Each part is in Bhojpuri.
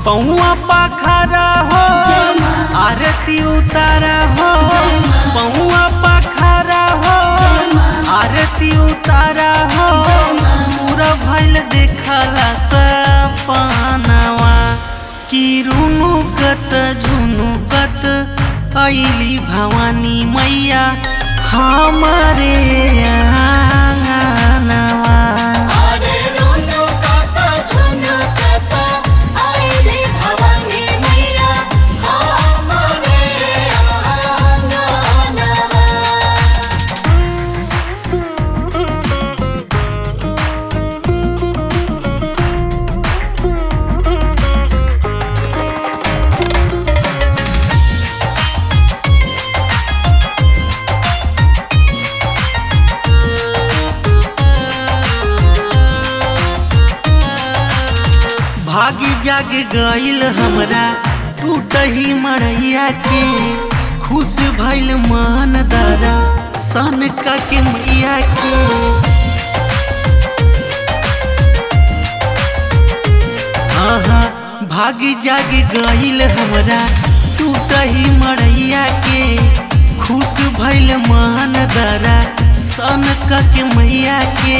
पौआ पाखरा हो आरती उतारा हो पौआ पाखरा हो आरती उतारा हो पूरा भइल देखला सपनवा कि रुनुकत झुनुकत अइली भवानी मैया हमारे आंगनवा अरे रोनो काका झुनो काका आइले भवानी मैया हमारे आंगनवा भागी जाग गईल हमरा टूटही मड़ैया के खुश भइल मान दारा सन का के मैया के आहा भागी जाग गईल हमरा टूटही मड़ैया के खुश भइल मान दारा सन का के मैया के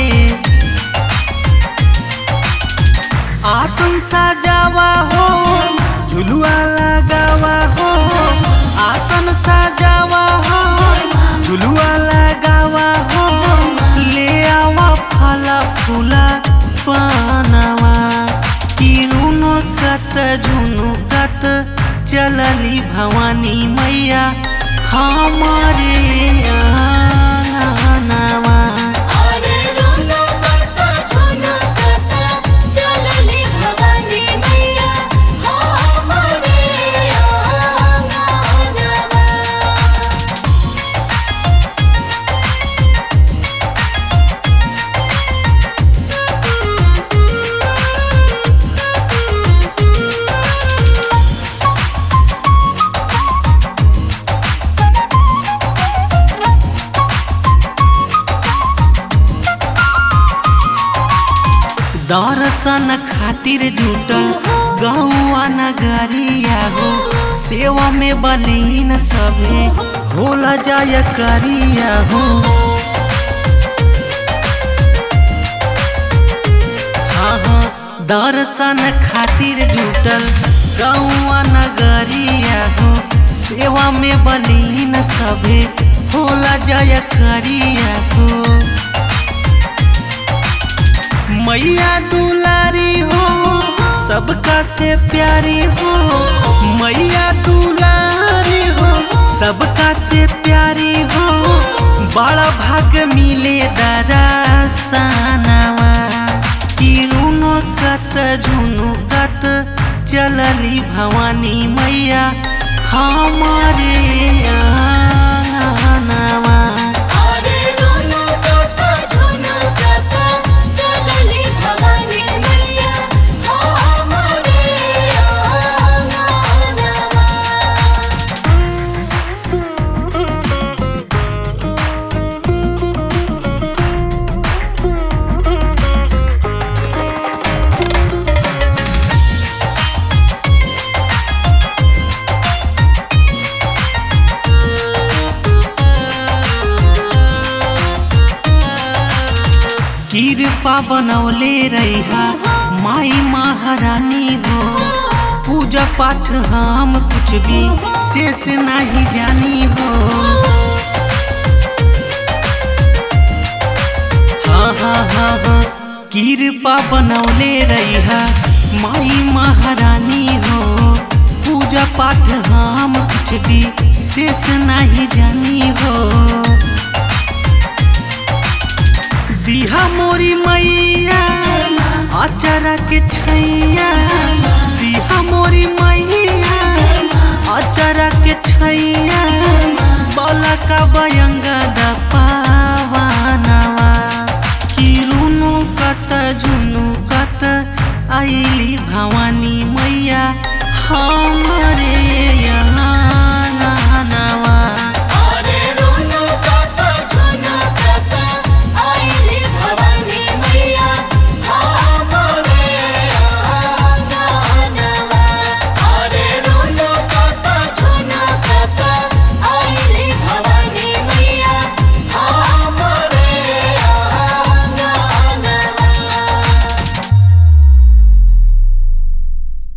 आसन सजावा हो झुलुआ लगावा हो आसन सजावा हो झुलुआ लगावा हो ले आवा फला फूला पानवा किरुनो कत झुनु कत चलली भवानी मैया हमारे आंगनवा अरे रोनो काका झुनो काका चलले भवानी मैया हमारे आंगनवा दर्शन खातिर जुटल गौआ नगरिया हो सेवा में बलीन सभे होला जाय करिया हो हाँ हाँ दर्शन खातिर जुटल गौआ नगरिया हो सेवा में बलीन सभे होला जाय करिया हो मैया दुलारी हो सबका से प्यारी हो मैया दुलारी हो सबका से प्यारी हो बड़ा भाग मिले दरासनवा किरुनो कत झुनु कत चलली भवानी मैया हमारे आंगनवा अरे रोनो काका झुनो काका चलले भवानी मैया हमारे आंगनवा कृपा बनौले रहा माई महारानी हो पूजा पाठ हम कुछ भी शेष नहीं जानी हो हाँ हाँ हाँ हाँ कृपा बनौले रहा माई महारानी हो पूजा पाठ हम कुछ भी शेष नहीं जानी हो दिहा मोरी मैया अचरा के छैया दिहा मोरी मैया अचरा के छैया बला का बयंग